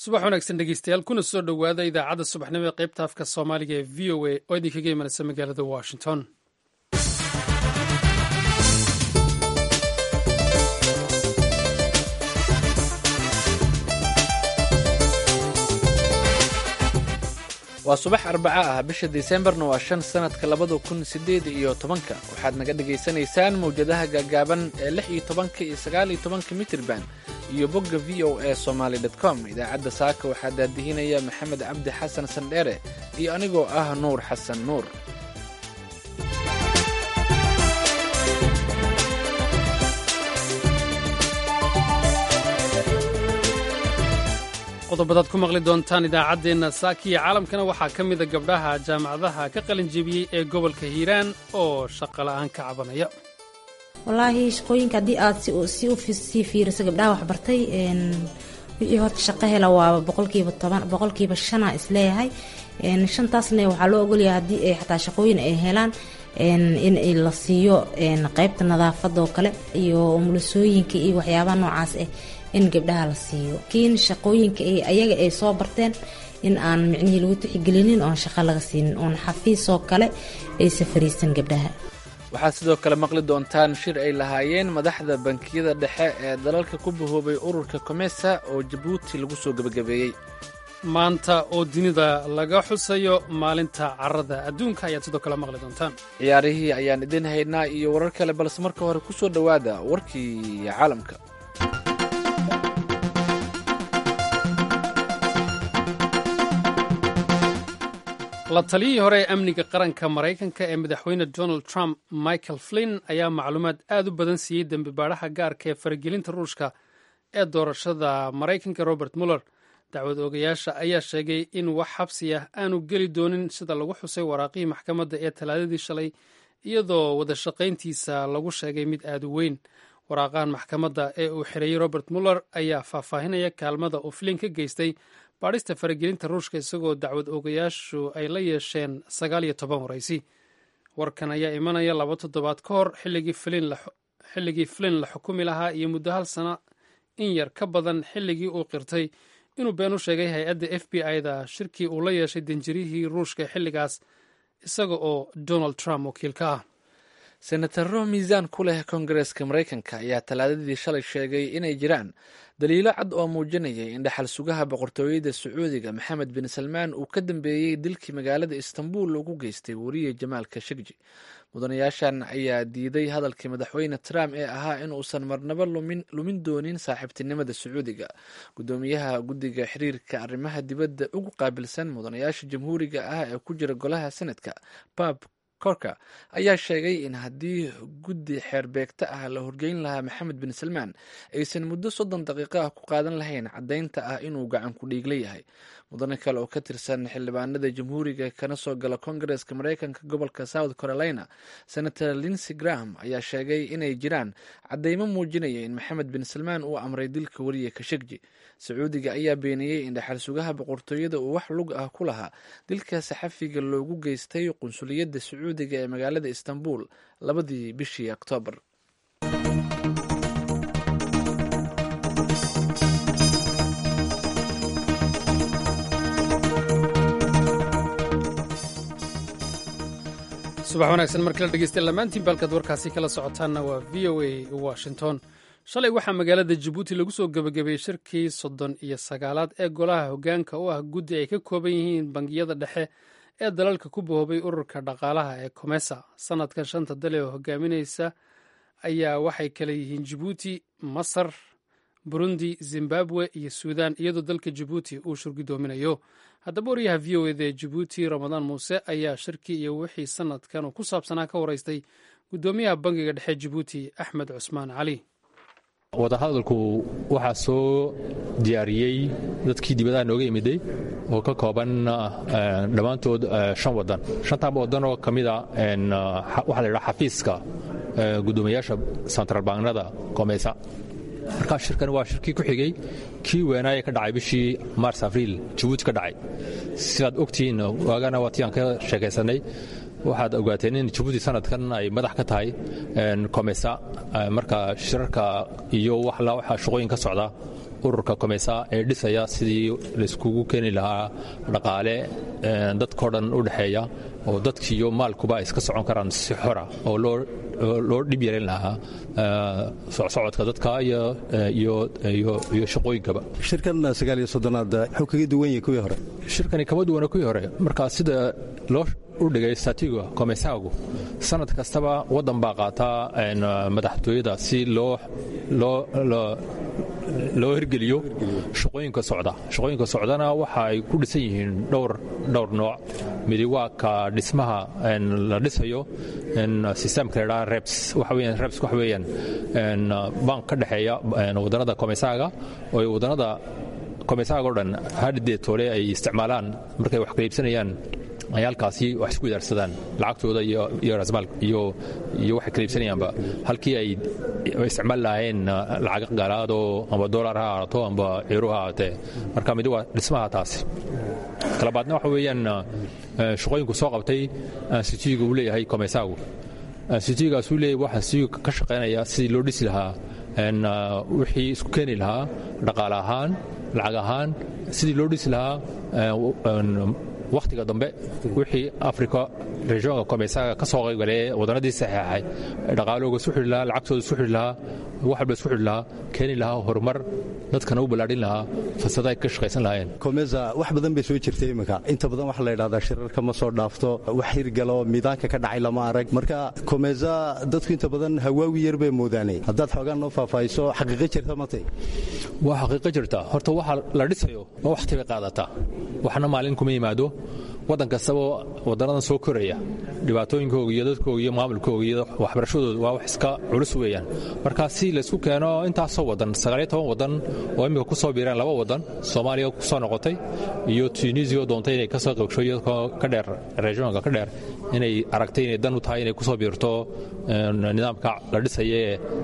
subax wanaagsan dhegeystayaal kuna soo dhowaada idaacadda subaxnimo ee qaybta afka soomaaliga ee v o a oo idinkaga imanaysa magaalada washington waa subax arbaca ah bisha disembarna waa shan sannadka labada kun siddeed iyo tobanka waxaad naga dhagaysanaysaan mawjadaha gaagaaban ee lix iyo tobanka iyo sagaal iyo tobanka mitirban iyo bogga v o a somaali dot com idaacadda saaka waxaa daadihinaya maxamed cabdi xasan sandheere iyo anigoo ah nuur xasan nuur qodobadaad ku maqli doontaan idaacaddeenna saaka iyo caalamkana waxaa ka mida gabdhaha jaamacadaha ka qalin jebiyey ee gobolka hiiraan oo shaqola'aan ka cabanaya wallaahi shaqooyinka haddii aad si u sii fiiriso gabdhaha waxbartay wixii horta shaqo hela waaba boqolkiiba toban boqolkiiba shana isleeyahay shantaasna waxaa loo ogolyahay haddii ay xataa shaqooyin ay helaan in la siiyo qeybta nadaafada oo kale iyo umulisooyinka iyo waxyaabaha noocaas ah in gabdhaha la siiyo kiin shaqooyinka ayaga ay soo barteen in aan micnihii lagu tixigelinin oon shaqo laga siinin oon xafiisoo kale aysa fariisan gabdhaha waxaad sidoo kale maqli doontaan shir ay lahaayeen madaxda bankiyada dhexe ee dalalka ku bahoobay ururka komesa oo jabuuti lagu soo gebagabeeyey maanta oo dunida laga xusayo maalinta carrada adduunka ayaad sidoo kale maqli doontaan ciyaarihii ayaan idin haynaa iyo warar kale balse marka hore ku soo dhowaada warkii caalamka la taliyihii hore ee amniga qaranka maraykanka ee madaxweyne donald trump michael flinn ayaa macluumaad aad u badan siiyey dembi baadhaha gaarka ee faragelinta ruushka ee doorashada maraykanka robert muller dacwad oogayaasha ayaa sheegay in wax xabsi ah aanu geli doonin sida lagu xusay waraaqihii maxkamadda ee talaadadii shalay iyadoo wadashaqayntiisa lagu sheegay mid aad u weyn waraaqahan maxkamadda ee uu xereeyey robert muller ayaa faahfaahinaya kaalmada uu flin ka geystay baadhista faragelinta ruushka isagoo dacwad oogayaashu ay la yeesheen sagaal iyo toban waraysi warkan ayaa imanaya laba toddobaad ka hor xilligii flin la xukumi lahaa iyo muddo hal sana in yar ka badan xilligii uu qirtay inuu been u sheegay hay-adda f b i-da shirkii uu la yeeshay danjirihii ruushka xilligaas isaga oo donald trump wakiil ka ah senataro miisaan ku leh kongareska maraykanka ayaa talaadadii shalay sheegay inay jiraan daliilo cad oo muujinayay in dhaxal sugaha boqortooyada sacuudiga maxamed bin salmaan uu ka dambeeyey dilkii magaalada istanbul loogu geystay weriye jamaal kashegji mudanayaashan ayaa diiday hadalkii madaxweyne trump ee ahaa in uusan marnabo lumin doonin saaxiibtinimada sacuudiga gudoomiyaha guddiga xiriirka arrimaha dibadda ugu qaabilsan mudanayaasha jamhuuriga ah ee ku jira golaha senadka bab korka ayaa sheegay in haddii guddi xeerbeegta ah la horgeyn lahaa maxamed bin salmaan aysan muddo soddon daqiiqo ah ku qaadan lahayn caddaynta ah inuu gacan ku dhiigla yahay mudane kale oo ka tirsan xildhibaanada jamhuuriga kana soo gala kongareska maraykanka gobolka south carolina senator linsey graham ayaa sheegay inay jiraan caddeymo muujinaya in maxamed bin salmaan uu amray dilka weriye kashegji sacuudiga ayaa beeniyey in dhaxal sugaha boqortooyada uu wax lug ah ku lahaa dilka saxafiga loogu geystay qunsuliyadda sacuudiga ee magaalada istanbul labadii bishii oktoobar subax wanaagsan mar kale dhegeystayaal dhammaantiin baalkaad warkaasi kala socotaanna waa v o a washington shalay waxaa magaalada jabuuti lagu soo gebagabeeyey shirkii soddon iyo sagaalaad ee golaha hoggaanka u ah guddi ay ka kooban yihiin bangiyada dhexe ee dalalka ku bahoobay ururka dhaqaalaha ee komesa sanadkan shanta dal ee hogaaminaysa ayaa waxay kale yihiin jabuuti masar burundi zimbabwe iyo suudan iyadoo dalka jabuuti uu shurgudoominayo haddaba wariyaha v o eda ee jabuuti ramadaan muuse ayaa shirkii iyo wixii sanadkan uu ku saabsanaa ka waraystay guddoomiyaha bangiga dhexe jabuuti axmed cusmaan cali wadahadalku waxaa soo diyaariyey dadkii dibadaha nooga yimiday oo ka kooban dhammaantood shan wadan shantaaba wadan oo ka mida waxaa la ydhaha xafiiska guddoomiyaasha central banknada komeysa markaa shirkan waa shirkii ku xigey kii weenaaye ka dhacay bishii mars abriil jabuuti ka dhacay sidaad ogtihiin waagana waa tii aan ka sheekaysanay waxaad ogaateen in jabuuti sanadkan ay madax ka tahay komesa marka shirarka iyo waxa shaqooyin ka socda ururka komesa ee dhisaya sidii layskugu keeni lahaa dhaqaale dadkao dhan u dhexeeya oo dadkiiyo maalkuba ay iska socon karaan si xora oo loo dhib yaran lahaa socsocodka dadka iyo shaqooyinkaba shirkan sagaal iyo soddonaad wuxuu kaga duwan yahay kuwii hore shirkani kama duwana kuwii hore marka sida loo u dhigay statiga komesaagu sanad kastaba waddan baa qaataa madaxtooyada si loo loo hirgeliyo shaqooyinka socda shaqooyinka socdana waxa ay ku dhisan yihiin dhowr dhowr nooc midi waa ka dhismaha la dhisayo sistemka la dhaha reps waxa weeyaan reps waxa weeyaan bank ka dhexeeya wadannada komesaaga oo wadannada komesaaga o dhan hadhidee toole ay isticmaalaan markay wax kala iibsanayaan ay halkaasi wax isku idaarsadaan lacagtooda iyo rasmaal iyo iyo waxay kala iibsanayaanba halkii ay isticmaali lahaayeen lacag gaalaadoo amba dollar ha ahaato amba euro ha ahaatee marka midi waa dhismaha taasi kalabaadna waxa weeyaan shaqooyinku soo qabtay ansitiga uu leeyahay komesaagu ansitigaasuu leeyahay waxaa si ka shaqaynaya sidii loo dhisi lahaa wixii isku keeni lahaa dhaqaale ahaan lacag ahaan sidii loo dhisi lahaa wakhtiga dambe wixii africa regionka komesaaga ka soo qaybgalee wadannadii saxeexay dhaqaalooga isku xidhi lahaa lacagtooda isku xidhi lahaa wax walba isku xidhi lahaa keeni lahaa horumar dadkana u ballaadhin lahaa fasada ay ka shaqaysan lahaayeen komesa wax badan bay soo jirtay iminka inta badan waxa la yidhahdaa shirarka ma soo dhaafto wax hirgalo miidaanka ka dhacay lama arag marka komesa dadku inta badan hawaawi yar bay moodaanay haddaad xoogaan noo faahfaahiso xaqiiqo jirta matay waa xaqiiqo jirta horta waxa la dhisayo ma wakhti bay qaadataa waxna maalin kuma yimaado waddan kastaba waddannadan soo koraya dhibaatooyinkooga iyo dadkooga iyo maamulkooga iyo waxbarashadooda waa wax iska culus weeyaan marka si laysku keeno intaasoo waddan sagaaliyo toban waddan oo imminka ku soo biireen laba waddan soomaaliya ku soo noqotay iyo tunisia oo doontay inay ka soo qaybsho iyadoo ka dheer regionka ka dheer inay aragtay inay dan u tahay inay ku soo biirto nidaamka la dhisaya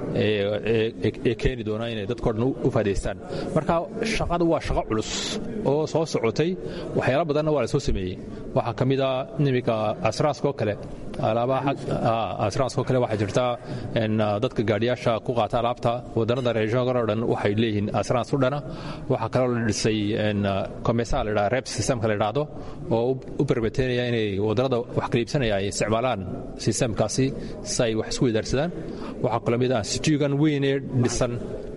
ee keeni doona inay dadkao dhan u faadaystaan marka shaqada waa shaqo culus oo soo socotay waxyaala badanna waa la soo sameeyey waxaa ka mid a iminka asraaskoo kale alaabaha asraaskoo kale waxaa jirta dadka gaadhiyaasha ku qaata alaabta wadannada regionka oo dhan waxay leeyihiin asraans u dhana waxaa kaloo la dhisay komesa la dhaha rep systemka la dhahdo oo u berbeteynaya inay wadannada wax kala iibsanaya ay isticmaalaan sistemkaasi si ay wax isku wadaarsadaan waxaa kaloo mid ah situgan weyn ee dhisan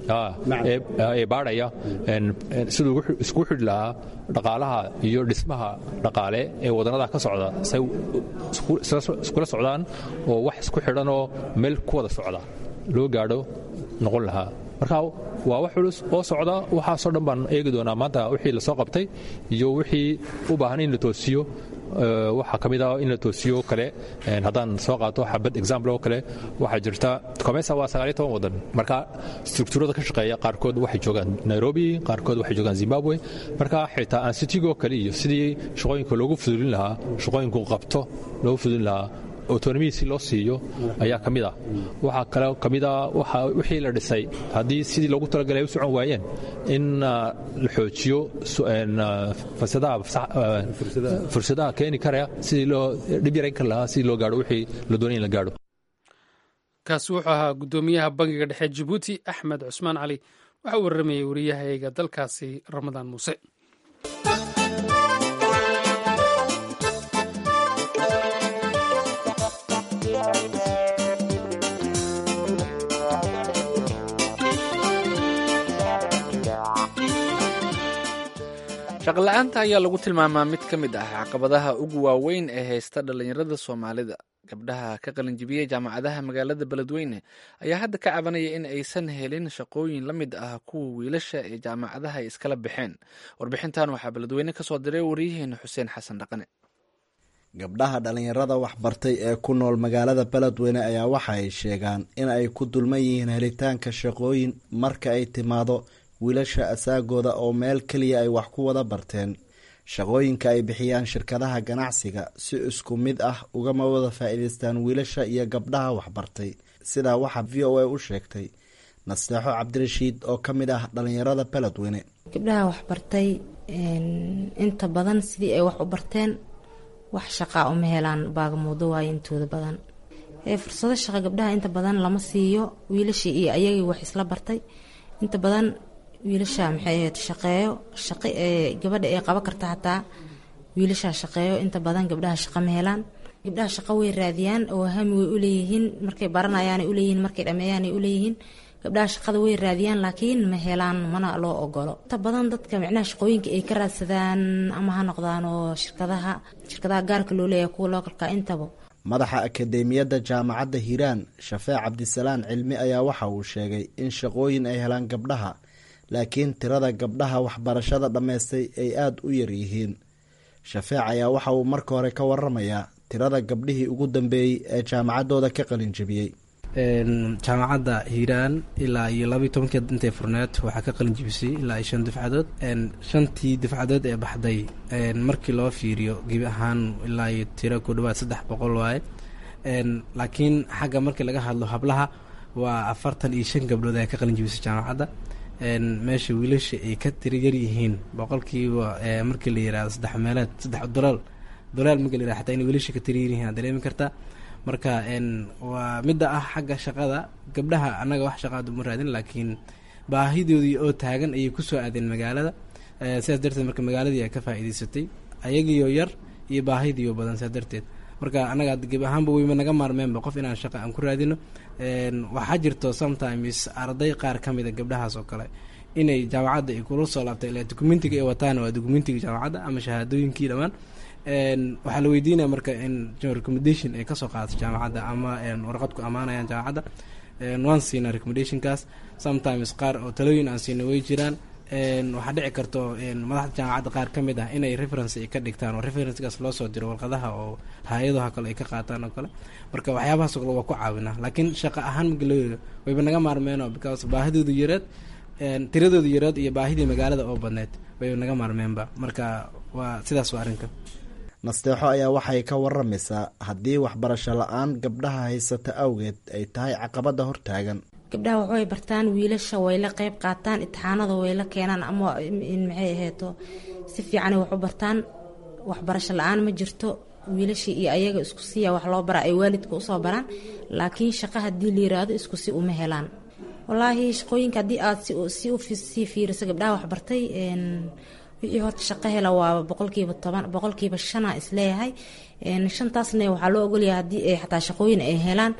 ee baadhaya siduu isku xidhi lahaa dhaqaalaha iyo dhismaha dhaqaale ee wadannada ka socda say iskula socdaan oo wax isku xidhanoo meel ku wada socda loo gaadho noqon lahaa marka waa wax culus oo socda waxaasoo dhan baan eegi doonaa maanta wixii lasoo qabtay iyo wixii u baahan in la toosiyo waxaa ka mid ah in la toosiyo kale haddaan soo qaato xabad example oo kale waxaa jirta comesa waa sagaaliyo toban waddan marka strukturada ka shaqeeya qaarkood waxay joogaan nairobi qaarkood waxay joogaan zimbabwe marka xitaa ansitigoo kale iyo sidii shaqooyinka loogu fudulin lahaa shaqooyinku qabto loogu fudulin lahaa autonomii si loo siiyo ayaa ka mid ah waxaa kale ka mid a wixii la dhisay haddii sidii loogu talagalay ay u socon waayeen in la xoojiyo fursadaha keeni karaya sidii loo dhib yarayn kar lahaa sidii loo gaadho wixii la doonay in la gaadho kaasi wuxuu ahaa guddoomiyaha bangiga dhexe jabuuti axmed cusmaan cali waxa uu warramayey wariyahayga dalkaasi ramadaan muuse shaqla-aanta ayaa lagu tilmaamaa mid ka mid ah caqabadaha ugu waaweyn ee haysta dhallinyarada soomaalida gabdhaha ka qalinjibiyey jaamacadaha magaalada beledweyne ayaa hadda ka cabanaya in aysan helin shaqooyin la mid ah kuwa wiilasha ee jaamacadaha ay iskala baxeen warbixintan waxaa beledweyne kasoo diray waryaheena xuseen xasan dhaqane gabdhaha dhallinyarada waxbartay ee ku nool magaalada beledweyne ayaa waxa ay sheegaan in ay ku dulman yihiin helitaanka shaqooyin marka ay timaado wiilasha asaagooda oo meel keliya ay wax ku wada barteen shaqooyinka ay bixiyaan shirkadaha ganacsiga si isku mid ah ugama wada faa'iidaystaan wiilasha iyo gabdhaha waxbartay sidaa waxaa v o a u sheegtay nasteexo cabdirashiid oo ka mid ah dhallinyarada beledweyne gabdhaha waxbartay inta badan sidii ay wax u barteen wax shaqaa uma helaan baagamuudo waayo intooda badan fursado shaqa gabdhaha inta badan lama siiyo wiilashii iyo ayagii wax isla bartay inta badan wiilasha maxay ahayd shaqeeyo shaqo ee gabadha ay qaban karta hataa wiilashaa shaqeeyo inta badan gabdhaha shaqo ma helaan gabdhaha shaqo way raadiyaan oo hami way uleeyihiin markay baranayaanay uleeyihiin markay dhameeyaanay uleeyihiin gabdhaha shaqada way raadiyaan laakiin ma helaan mana loo ogolo inta badan dadka micnaha shaqooyinka ay ka raadsadaan ama ha noqdaan oo shirkadaha shirkadaha gaarka loo leeyahay kuwa lookalka intaba madaxa akadeemiyadda jaamacadda hiiraan shafeec cabdisalaan cilmi ayaa waxa uu sheegay in shaqooyin ay helaan gabdhaha laakiin tirada gabdhaha waxbarashada dhammaystay ay aada u yar yihiin shafeec ayaa waxa uu marka hore ka waramayaa tirada gabdhihii ugu dambeeyey ee jaamacaddooda ka qalin jebiyey jaamacadda hiiraan ilaa iyo labaiy tobankeed intay furneed waxaa ka qalin jibisay ilaa iyo shan dufcadood shantii dufcadood ee baxday markii loo fiiriyo gebi ahaan ilaa iyo tiro ku dhawaad saddex boqol waaye laakiin xagga markii laga hadlo hablaha waa afartan iyo shan gabdhood ayaa ka qalin jibisay jaamacadda meesha wiilasha ay ka tiri yar yihiin boqolkiiba markii la yirahdo saddex meeleed saddex dolaal dolaal markii la yirahdo xataa inay wiilasha ka tiri yar yihiin aad dareemi kartaa marka waa midda ah xagga shaqada gabdhaha annaga wax shaqaad uma raadin laakiin baahidoodii oo taagan ayay kusoo aadeen magaalada sidaas darteed marka magaaladii ay ka faa'iidaysatay ayagiioo yar iyo baahidiioo badan sidaas darteed marka annaga geb ahaanba weyma naga maarmeenba qof inaan shaqa aan ku raadino waxaa jirto sometimes arday qaar ka mida gabdhahaas oo kale inay jaamacadda ay kula soo laabtay ilaa dokumentiga ay wataan waa dokumentiga jaamacadda ama shahaadooyinkii dhammaan waxaa la weydiinaya marka in recommendation ay kasoo qaadato jaamacadda ama warqad ku ammaanayaan jaamacadda waan siinaa recommendationkaas sometimes qaar oo talooyin aan siina way jiraan waxaa dhici karto madaxda jaamacadda qaar ka mid ah inay reference ay ka dhigtaan oo referencekaas loo soo diro warqadaha oo hay-adaha kale ay ka qaataan oo kale marka waxyaabahaas oo kale waa ku caawinaa laakiin shaqo ahaan marka loo yeero wayba naga maarmeeno because baahidoodu yareed tiradooda yareed iyo baahidii magaalada oo badneed wayba naga maarmeenba marka waa sidaas waa arrinka nasteexo ayaa waxay ka waramaysaa haddii waxbarasho la-aan gabdhaha haysata awgeed ay tahay caqabada hortaagan gabdhaha waxbay bartaan wiilasha way la qeyb qaataan itixaanada way la keenaan ama maxay aheeto si fiicanay wax u bartaan waxbarasho la-aan ma jirto wiilashii iyo ayaga isku siya wax loo baraa ay waalidka usoo baraan laakiin shaqa haddii la yiraahdo isku si uma helaan walaahi shaqooyinka haddii aad si usii fiiriso gabdhaha waxbartay wixii horta shaqo hela waa boqolkiiba toban boqolkiiba shana isleeyahay shantaasna waxaa loo ogolyahay haddii ay xataa shaqooyin ay helaan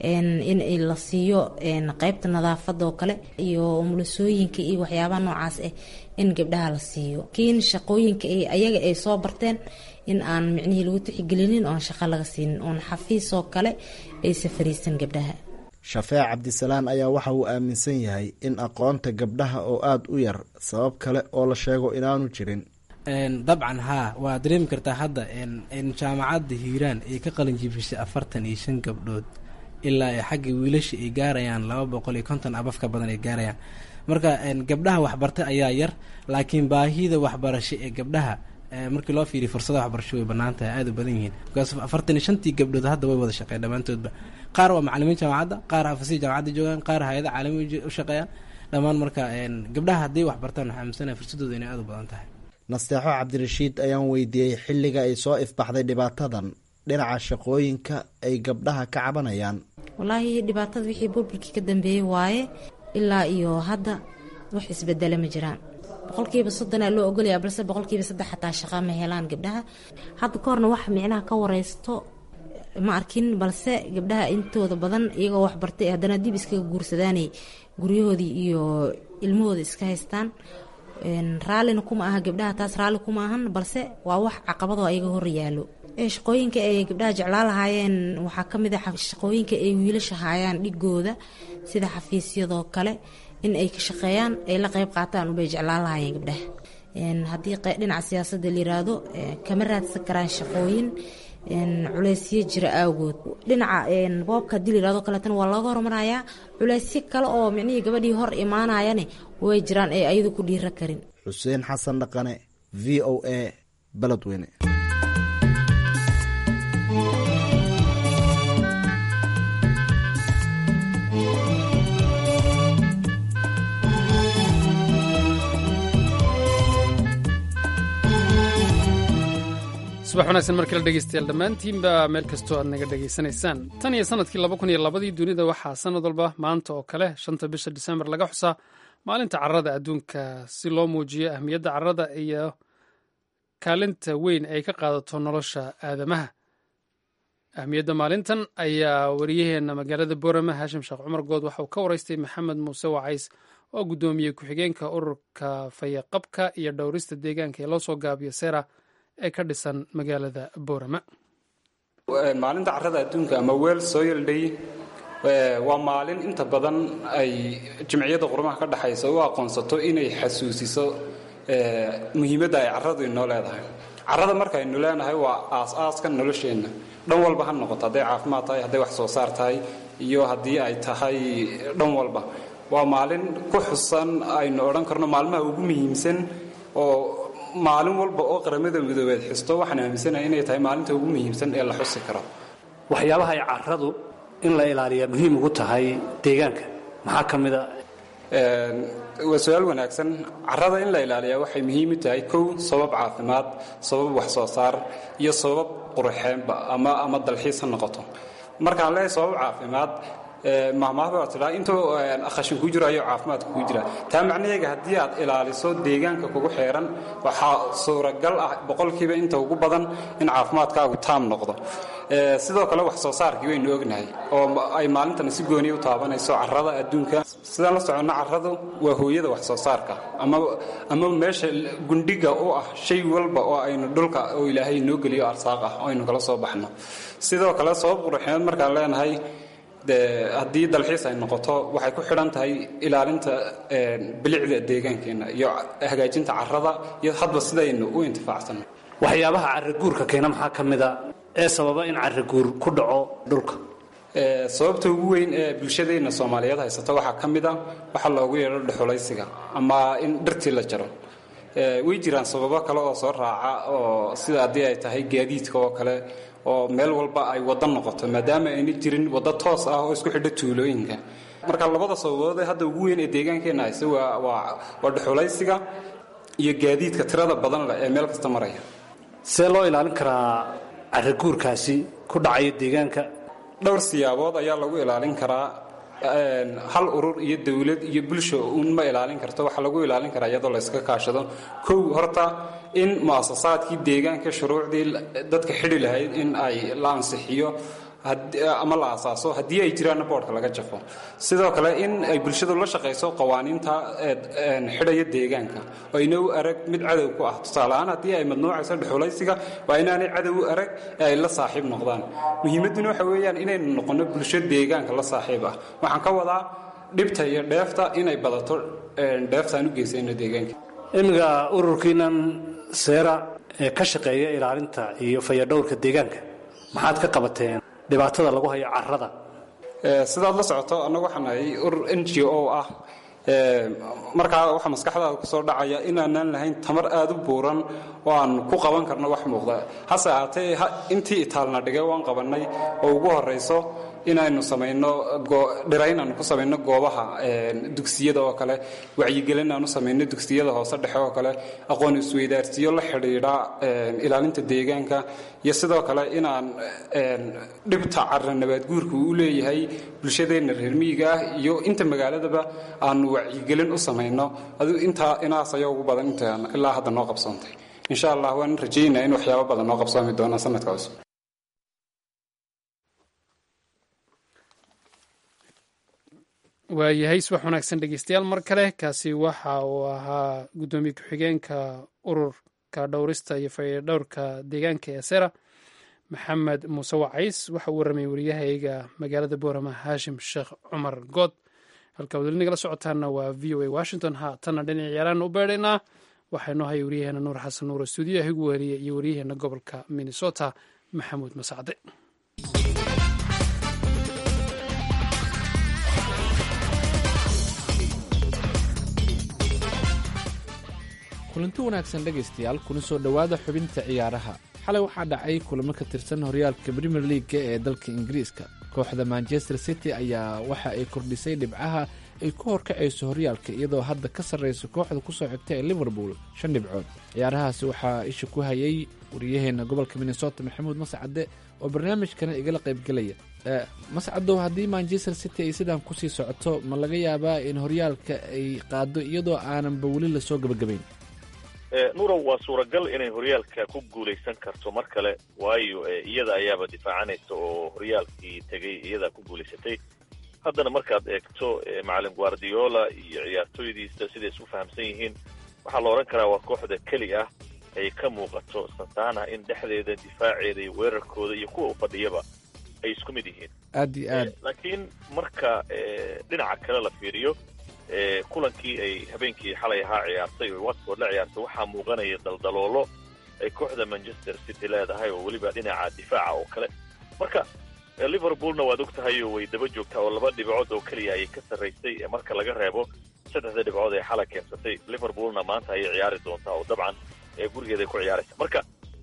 in la siiyo qeybta nadaafada oo kale iyo umulisooyinka iyo waxyaabaha noocaas ah in gabdhaha la siiyo laakiin shaqooyinka ayaga ay soo barteen in aan micnihii lagu tixigelinin oon shaqo laga siinin oon xafiisoo kale aysa fariisan gabdhaha shafeec cabdisalaan ayaa waxa uu aaminsan yahay in aqoonta gabdhaha oo aada u yar sabab kale oo la sheego inaanu jirin dabcan haa waa dareemi kartaa hadda jaamacadda hiiraan ay ka qalin jibisay afartan iyo shan gabdhood ilaa ay xagga wiilasha ay gaarayaan laba boqol iyo konton abafka badan ay gaarayaan marka gabdhaha waxbartay ayaa yar laakiin baahida waxbarasho ee gabdhaha markii loo fiiriya fursada waxbarasho way bannaan tahay aada u badan yihiin bikaas afartan iyo shantii gabdhood hadda way wada shaqeyn dhammaantoodba qaar waa macalimiin jaamacadda qaar xafasiya jaamacadda joogaan qaar hay-ada caalami u shaqeeyaan dhammaan marka gabdhaha hadday wax bartaan waxaa aaminsanaya fursadooda inay aada u badan tahay nasteexo cabdirashiid ayaan weydiiyey xilliga ay soo ifbaxday dhibaatadan dhinaca shaqooyinka ay gabdhaha ka cabanayaan walaahi dhibaatada wixii burburkii ka dambeeyey waaye ilaa iyo hadda wax isbedele ma jiraan boqolkiiba soddonaa loo ogolaya balse boqolkiiba saddex xataa shaqa ma helaan gabdhaha hadda ka horna wax micnaha ka wareysto ma arkin balse gabdhaha intooda badan iyagoo waxbartay haddana dib iskaga guursadaanay guryahoodii iyo ilmahooda iska haystaan raallina kuma aha gabdhaha taas raalli kuma ahan balse waa wax caqabadoo ayaga hor yaalo shaqooyinka ay gabdhaha jeclaa lahaayeen waxaa ka mid a shaqooyinka ay wiilasha haayaan dhigooda sida xafiisyadoo kale in ay ka shaqeeyaan ay la qeyb qaataan ubay jeclaan lahaayeen gabdhaha haddii dhinaca siyaasadda la yiraahdo kama raadsan karaan shaqooyin culeysyo jira awgood dhinaca boobka haddii la yirahdo kaleetana waa looga hormarayaa culeysyo kale oo micnihii gabadhii hor imaanayane way jiraan ee ayadu ku dhiira karin xuseen xasan dhaqane v o a baledweyne subax wanaagsan markala dhegeystayaal dhammaantiinba meel kastoo aad naga dhegaysanaysaan tan iyo sanadkii laba kun iyo labadii dunida waxaa sanad walba maanta oo kale shanta bisha disembar laga xusaa maalinta carrada adduunka si loo muujiyo ahmiyadda carrada iyo kaalinta weyn ay ka qaadato nolosha aadamaha ahmiyadda maalintan ayaa wariyaheenna magaalada boorama haashim sheekh cumar good waxa uu ka waraystay maxamed muuse wacays oo guddoomiyey ku-xigeenka ururka fayaqabka iyo dhowrista deegaanka ee loo soo gaabiyo sera ee ka dhisan magaalada boorama maalinta carrada adduunka ama weel soil day waa maalin inta badan ay jimciyadda qurumaha ka dhexaysa u aqoonsato inay xasuusiso muhiimadda ay carradu inoo leedahay carrada markaaynu leenahay waa aas-aaska nolosheenna dhan walba ha noqoto hadday caafimaad tahay hadday wax soo saar tahay iyo haddii ay tahay dhan walba waa maalin ku xusan aynu odhan karno maalmaha ugu muhiimsan oo maalin walba oo qaramada midoobeed xusto waxaan aaminsanahay inay tahay maalinta ugu muhiimsan ee la xusi karo waxyaabaha ay carradu in la ilaaliyaa muhiim ugu tahay deegaanka maxaa ka mid a waa su-aal wanaagsan carrada in la ilaaliyaa waxay muhiim u tahay kow sabab caafimaad sabab wax soo saar iyo sabab qurxeenba ama ama dalxiis ha noqoto markaan leeyahay sabab caafimaad mahmaahda waa tidhaa intuu khashin kuu jiro ayuu caafimaadka kuu jira taa macnaheega haddii aad ilaaliso deegaanka kugu xeeran waxaa suuragal ah boqolkiiba inta ugu badan in caafimaadkaagu taam noqdo sidoo kale wax soo saarkii waynu ognahay oo ay maalintan si gooniya u taabanayso carrada adduunka sidaan la soconno carradu waa hooyada wax soo saarka ama ama meesha gundhiga u ah shay walba oo aynu dhulka oo ilaahay inoo geliyo arsaaq ah oo aynu kala soo baxno sidoo kale sabab qurxineed markaan leenahay de haddii dalxiis ay noqoto waxay ku xidhan tahay ilaalinta bilicda deegaankeenna iyo hagaajinta carrada iyo hadba sidaynu u intifaacsanno waxyaabaha carraguurka keena maxaa ka mid a ee sababa in carraguur ku dhaco dhulka sababta ugu weyn ee bulshadeenna soomaaliyeed haysata waxaa ka mid a waxaa loogu yeedho dhexulaysiga ama in dhirtii la jaro way jiraan sababo kale oo soo raaca oo sida haddii ay tahay gaadiidka oo kale oo meel walba ay waddo noqoto maadaama ayna jirin waddo toos ah oo isku xidho tuulooyinka marka labada sababood ee hadda ugu weyn ee deegaankeenna hayse waa waa waa dhexulaysiga iyo gaadiidka tirada badan leh ee meel kasta maraya see loo ilaalin karaa carraguurkaasi ku dhacaya deegaanka dhowr siyaabood ayaa lagu ilaalin karaa hal urur iyo dawlad iyo bulsho uun ma ilaalin karto waxaa lagu ilaalin karaa iyadoo la yska kaashado kow horta in mu'asasaadkii deegaanka shuruucdii dadka xidhi lahayd in ay la ansixiyo ama la asaaso haddii ay jiraanna boodhka laga jafo sidoo kale in ay bulshadu la shaqayso qawaaniinta xidhaya deegaanka oo ayna u arag mid cadow ku ah tusaaleahaan haddii ay madnuucayso dhexulaysiga waa inaanay cadow u arag ee ay la saaxiib noqdaan muhiimadduna waxa weeyaan inaynu noqonno bulsho deegaanka la saaxiib ah waxaan ka wadaa dhibta iyo dheefta inay badato dheeftaan u geysayno deegaanka imiga ururkiinan seera ee ka shaqeeya ilaalinta iyo fayadhowrka deegaanka maxaad ka qabateen dhibaatada lagu hayo carrada sidaad la socoto annagu waxaan nahay urur n g o ah markaa waxaa maskaxdaada ku soo dhacaya inaanaan lahayn tamar aad u buuran oo aan ku qaban karno wax muuqda hase ahaatee intii itaalna dhigay waan qabannay oo ugu horrayso inaynu samayno dhirayn aanu ku samayno goobaha dugsiyada oo kale wacyigelin aanu samayno dugsiyada hoose dhexe oo kale aqoon isweydaarsiyo la xidhiidha ilaalinta deegaanka iyo sidoo kale inaan dhibta carra nabaadguurka uu leeyahay bulshadeenna reer miyiga ah iyo inta magaaladaba aanu wacyigelin u samayno aduu intaa inaas ayaa ugu badan inta ilaa hadda noo qabsoontay insha allah waan rajaynaa in waxyaabo badan noo qabsoomi doonaan sanadka cusub waayahay subax wanaagsan dhegeystayaal mar kale kaasi waxa uu ahaa guddoomiye ku-xigeenka ururka dhowrista iyo fayadhowrka deegaanka ee sera maxamed muuse wacays waxa uu warramay wariyahayga magaalada boorama haashim sheekh cumar good halkaa wad weli nagala socotaana waa v o a washington ha tanna dhinac ciyaaraan u beedhaynaa waxaa inoo haya waryaheena nuur xasan nuur stuudiyaha igu wariya iyo waryaheena gobolka minnesota maxamuud masacde kulanti wanaagsan dhegaystayaal kuna soo dhowaada xubinta ciyaaraha xalay waxaa dhacay kulamo ka tirsan horyaalka premier leaga ee dalka ingiriiska kooxda manchester city ayaa waxa ay kordhisay dhibcaha ay ku horkacayso horyaalka iyadoo hadda ka sarraysa kooxda kusoo xigta ee liverpool shan dhibcood ciyaarahaasi waxaa isha ku hayay wariyaheenna gobolka minnesota maxamuud mascade oo barnaamijkana igala qaybgelaya mascadow haddii manchester city ay sidaan kusii socoto ma laga yaabaa in horyaalka ay qaado iyadoo aananba weli lasoo gebagabayn nurow waa suuragal inay horyaalka ku guulaysan karto mar kale waayo iyada ayaaba difaacanaysa oo horyaalkii tegay iyadaa ku guulaysatay haddana markaad eegto macalin guardiola iyo ciyaartooydiisa siday isu fahamsan yihiin waxaa la odhan karaa waa kooxda keli ah ay ka muuqato santana in dhexdeeda difaaceeda iyo weerarkooda iyo kuwa u fadhiyaba ay isku mid yihiin aad iyo aad laakiin marka dhinaca kale la fiiriyo kulankii ay habeenkii xalay ahaa ciyaartay oo watford la ciyaartay waxaa muuqanaya daldaloolo ay kooxda manchester city leedahay oo weliba dhinaca difaaca oo kale marka liverpoolna waad og tahay oo way daba joogtaa oo laba dhibcood oo keliya ayay ka sarraysay marka laga reebo saddexda dhibcood ee xalay keensatay liverpoolna maanta ayay ciyaari doontaa oo dabcan gurigeeday ku ciyaaraysa marka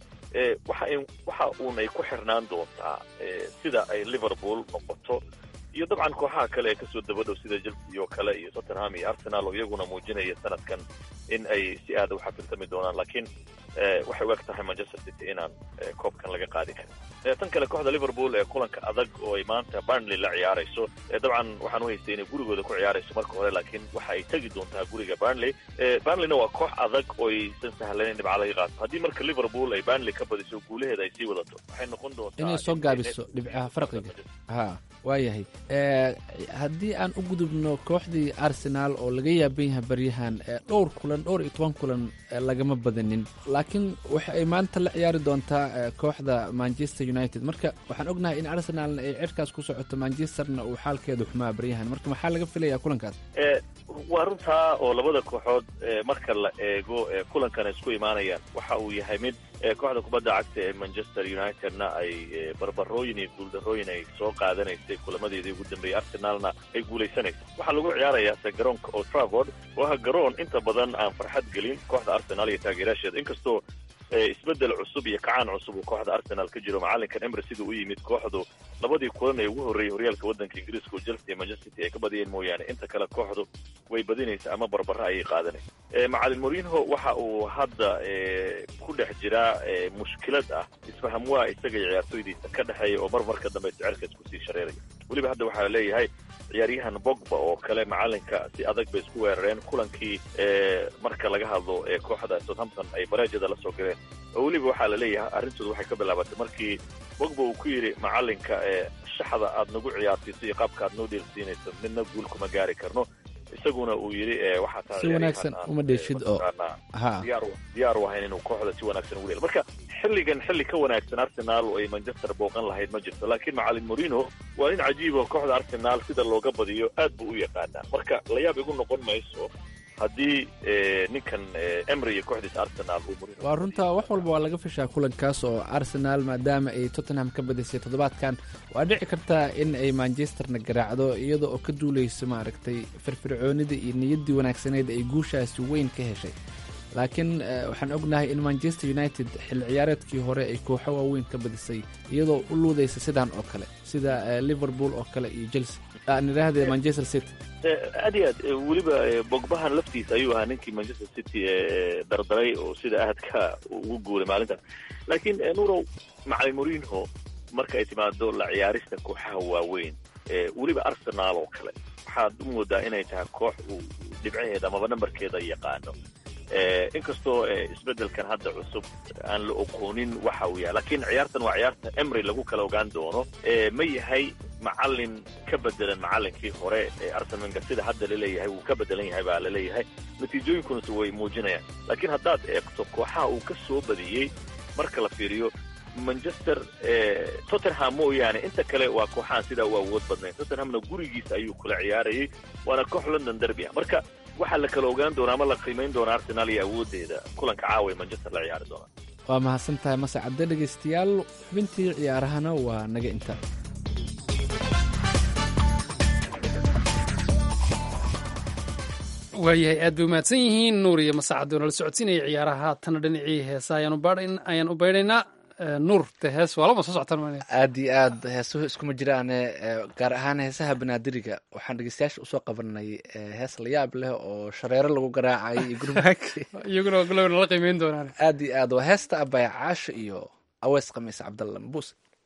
waxa uun ay ku xirnaan doontaa sida ay liverpool noqoto iyo dabcan kooxaha kale ee kasoo dabadhow sida chelsea oo kale iyo tottenham iyo arsenal oo iyaguna muujinaya sanadkan in ay si aada u xafiltami doonaan laakiin waxay u eg tahay manchester city inaan koobkan laga qaadi karin tan kale kooxda liverpool ee kulanka adag oo ay maanta burnley la ciyaarayso dabcan waxaan u haystay inay gurigooda ku ciyaarayso marka hore laakiin waxa ay tegi doontaa guriga burnley burnleyna waa koox adag oo aysan sahlayn in dhibca laga qaato haddii marka liverpool ay burnley ka badiso guulaheeda ay sii wadato waxay noqon doontaa inay soo gaabiso dhibcaha farqiga ha waayahay haddii aan u gudubno kooxdii arsenaal oo laga yaaban yahay baryahan dhowr kulan dhowr iyo toban kulan lagama badanin laakiin waxa ay maanta la ciyaari doontaa kooxda manchester united marka waxaan ognahay in arsenaalna ay cirkaas ku socoto manchesterna uu xaalkeedu xumaa baryahan marka maxaa laga filayaa kulankaas waa runtaa oo labada kooxood marka la eego kulankana isku imaanayaan waxa uu yahay mid kooxda kubadda cagta ee manchester unitedna ay barbarooyin iyo guuldarooyin ay soo qaadanaysay kulamadeedii ugu dambeeyey arsenalna ay guulaysanaysa waxaa lagu ciyaarayaa se garoonka old travord oo ah garoon inta badan aan farxad gelin kooxda arsenal iyo taageerayaasheeda inkastoo isbedel cusub iyo kacaan cusub uu kooxda arsenal ka jiro macalinkan emre siduu u yimid kooxdu labadii kulan ee ugu horreeyey horyaalka waddanka ingiriiska oo chelsea iyo manchester city ay ka badiyeen mooyaane inta kale kooxdu way badinaysa ama barbara ayay qaadanaysa macalin morinho waxa uu hadda ku dhex jiraa mushkilad ah isfaham waa isaga iyo ciyaartooydiisa ka dhexeeya oo mar marka dambe sicirka isku sii shareeraya weliba hadda waxaa leeyahay ciyaaryahan bogba oo kale macalinka si adag bay isku weerareen kulankii marka laga hadlo ee kooxda southampton ay bareejada la soo galeen oo weliba waxaa la leeyahay arrintooda waxay ka bilaabatay markii bogba uu ku yidhi macalinka shaxda aad nagu ciyaarsiiso iyo qaabka aad noo dheelsiinayso midna guul kuma gaari karno isaguna uu yidhi waxaa tahay si wanaagsan uma dheeshid oo ha diyaar u ahayn inuu kooxda si wanaagsan ugu dheel marka xilligan xilli ka wanaagsan arsenal oo ay manchester booqan lahayd ma jirto laakiin macalin morino waa nin cajiibo kooxda arsenal sida looga badiyo aad buu u yaqaanaa marka layaab igu noqon mayso haddii ninkan emry iyo kooxdiisa arsenal uu morino waa runta wax walba waa laga fishaa kulankaas oo arsenal maadaama ay tottenham ka badisay toddobaadkan waa dhici kartaa in ay manchesterna garaacdo iyada oo ka duulayso maaragtay firfircoonida iyo niyaddii wanaagsaneyd ay guushaasi weyn ka heshay laakiin waxaan ognahay in manchester united xilli ciyaareedkii hore ay kooxo waaweyn ka badisay iyadoo u luudaysa sidaan oo kale sida liverpool oo kale iyo chelsea aan idhaahde manchester city aad iyo aad weliba bogbahan laftiisa ayuu ahaa ninkii manchester city dardaray oo sida aadka ugu guuray maalintan laakiin nurow macalin morinho marka ay timaado la ciyaarista kooxaha waaweyn weliba arsenal oo kale waxaad u moodaa inay tahay koox uu dhibcaheeda amaba nambarkeeda yaqaano inkastoo isbedelkan hadda cusub aan la oqoonin waxa uu yahay laakiin ciyaartan waa ciyaarta emry lagu kala ogaan doono ma yahay macalin ka bedelan macalinkii hore ee arsenalka sida hadda laleeyahay wuu ka bedelan yahay baa laleeyahay natiijooyinkunase way muujinayaan laakiin haddaad eegto kooxaha uu ka soo badiyey marka la fiiriyo manchester tottenham mooyaane inta kale waa kooxahan sidaa u awood badnayn tottenhamna gurigiisa ayuu kula ciyaarayay waana koox london derby ah marka waxaa la kala ogaan doonaa ama la qiimayn doonaa arsenal iyo awooddeeda kulanka caawa ee manchester la ciyaari doonaa waa mahadsan tahay mase cadde dhegaystayaal xubintii ciyaarahana waa naga inta waayahay aad bay umahadsan yihiin nuur iyo masacad oo nala socodsiinaya ciyaaraha haatana dhinacii heesa ayaan u baydhaynaa nuur de hees waa lama soo socotaan maanaya aad iyo aad heesuhu iskuma jiraane gaar ahaan heesaha banaadiriga waxaan dhegeystayaasha usoo qabanay hees la yaab leh oo shareero lagu garaacay iyo gurmadkii iyaguna galow nala qiimeyn doonaan aad iyo aad waa heesta abaya caasho iyo aweys khamiis cabdalla mabuus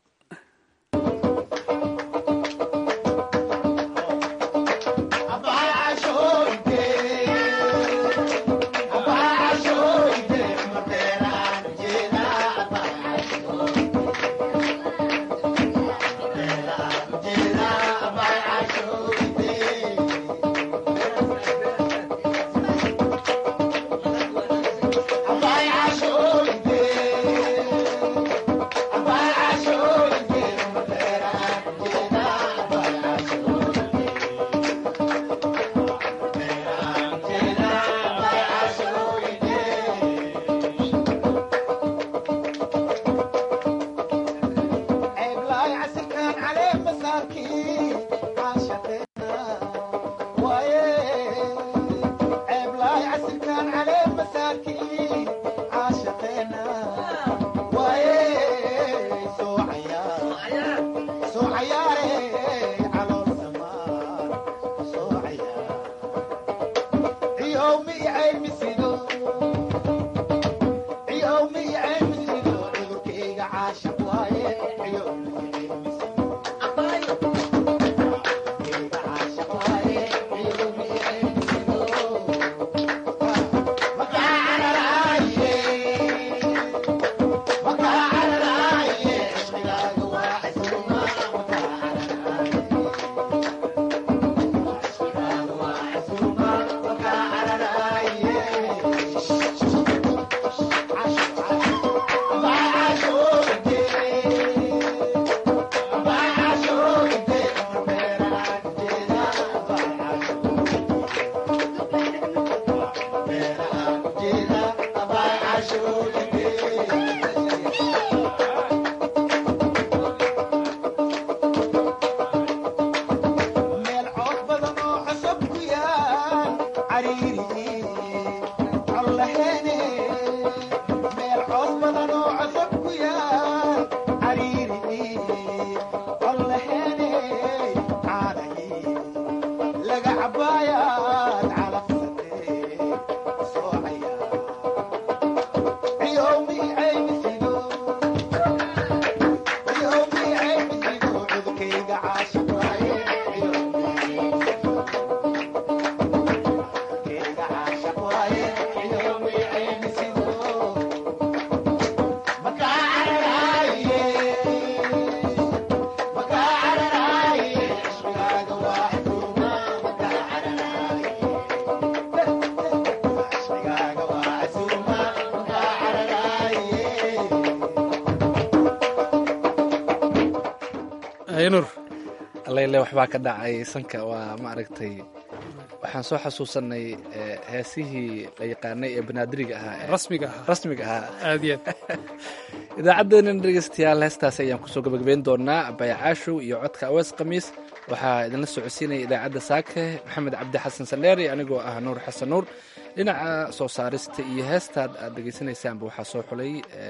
alele waxbaa ka dhacay sanka waa maaragtay waxaan soo xasuusanay heesihii la yaqaanay ee banaadiriga ahaa rasmiga ahaa rasmiga ahaa aad iyo aad idaacaddeenan dhegeystayaal heestaasi ayaan kusoo gabagabeyn doonaa abaya caashow iyo codka awees khamiis waxaa idinla socodsiinaya idaacadda saake maxamed cabdi xasan sandheeri anigoo ah nuur xasan nuur dhinaca soo saarista iyo heestaad aad dhegeysanaysaanba waxaa soo xulay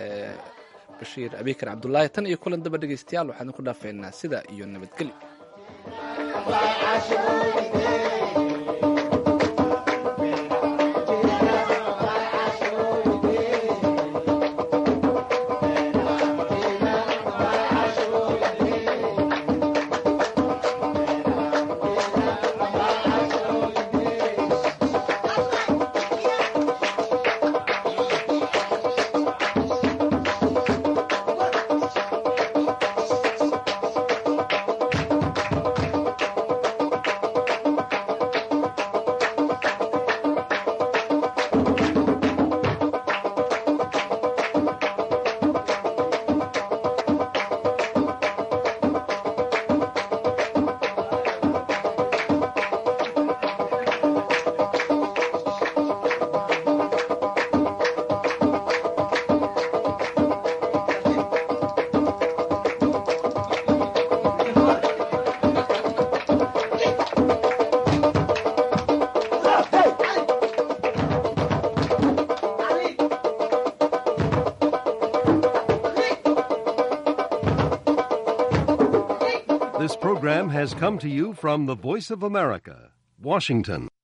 bashiir abikar cabdulaahi tan iyo kulan daba dhegeystayaal waxaan ku dhaafeynaa sida iyo nabadgelyo program has come to you from the Voice of America, Washington.